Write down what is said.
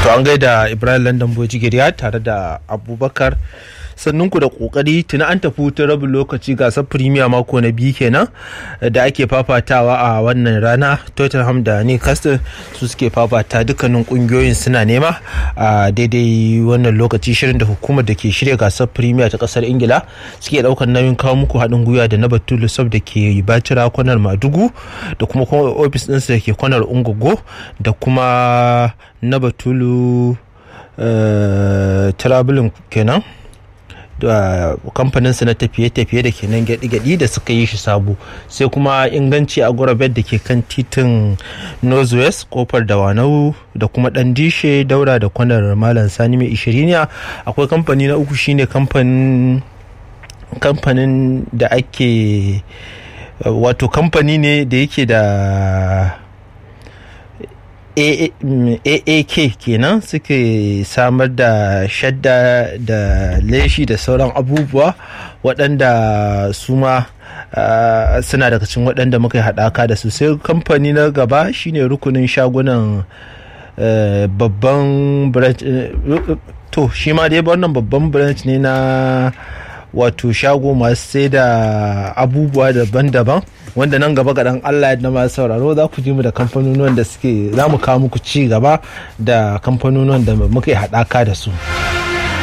to an gaida ibrahim london bojigiriya tare da abubakar sannan ku da kokari tuna an tafi hutun rabin lokaci gasar premier mako na biyu kenan da ake fafatawa a wannan rana tottenham da newcastle su suke fafata dukkanin kungiyoyin suna nema a daidai wannan lokaci shirin da hukumar da ke shirya gasar premier ta kasar ingila suke daukar nauyin kawo muku haɗin gwiwa da na batulu sab da ke bacira kwanar madugu da kuma ofis ɗinsu da ke kwanar ungogo da kuma na batulu traveling kenan da kamfaninsu na tafiye-tafiye da ke nan gyaɗi-gyaɗi da suka yi shi sabo sai kuma inganci a gurabet da ke kan titin northwest kofar da wanau da kuma ɗan dishe daura da kwanar malam sani mai ishiriniya akwai kamfani na uku shine kamfanin da ake wato kamfani ne da yake da aak kenan suke samar da shadda da leshi da sauran abubuwa waɗanda su ma suna daga cikin waɗanda muka yi haɗaka da su sai kamfani na gaba shine rukunin shagunan babban branch to shi ma dai wannan babban branch ne na wato shago masu sai da abubuwa daban-daban wanda nan gaba ga dan Allah na masu sauraro za ku ji mu da kamfanonuwan da suke za mu kawo muku ci gaba da kamfanonuwan da muka yi haɗaka da su.